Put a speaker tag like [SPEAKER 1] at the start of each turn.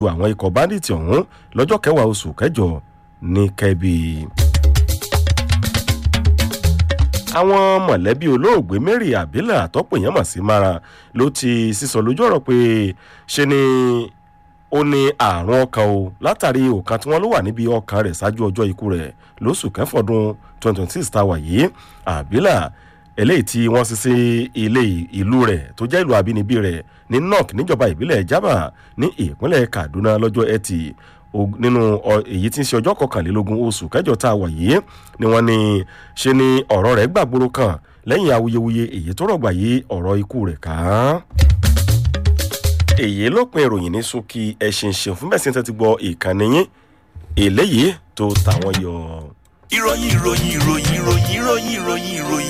[SPEAKER 1] àwọn ikọ̀ báńdíìtì ọ̀hún lọ́jọ́ kẹwàá oṣù kẹjọ ní kẹ́bí. àwọn mọ̀lẹ́bí olóògbé mary abila àtọ́pọ̀ èèyàn mọ̀ sí mara ló ti sísọ lójú ọ̀rọ̀ pé ṣe ni ó ní àrùn ọkàn o látàrí òkan tí wọ́n ló wà níbi ọkàn rẹ̀ ṣáájú ọjọ́ ikú rẹ̀ lóṣù kẹfọ́dún 2026 tá a wà yìí abila eléyìí tí wọ́n sì sí ilé ìlú rẹ̀ tó jẹ́ ìlú àbínibí rẹ̀ ní nok níjọba ìbílẹ̀ jaba ní ìpínlẹ̀ kaduna lọ́jọ́ ẹtì nínú èyí tí ń ṣe ọjọ́ kọkànlélógún oṣù kẹjọ tá a wà yìí ni wọ́n ní ṣe ni ọ̀rọ̀ rẹ̀ gbàgbóró kan lẹ́yìn awuyewuye èyí tó rọ̀gbà yí ọ̀rọ̀ ikú rẹ̀ ká. èyí ló pin ìròyìn ní ṣókí ẹ̀sìn ṣeun fún bẹ́ẹ̀ sí tẹ́tí gbọ́ ìkànnì yín eléyìí tó tàwọn yọ.
[SPEAKER 2] ìròyìn ìròyìn ìròyìn ìròyìn ìròyìn ìròyìn ìròyìn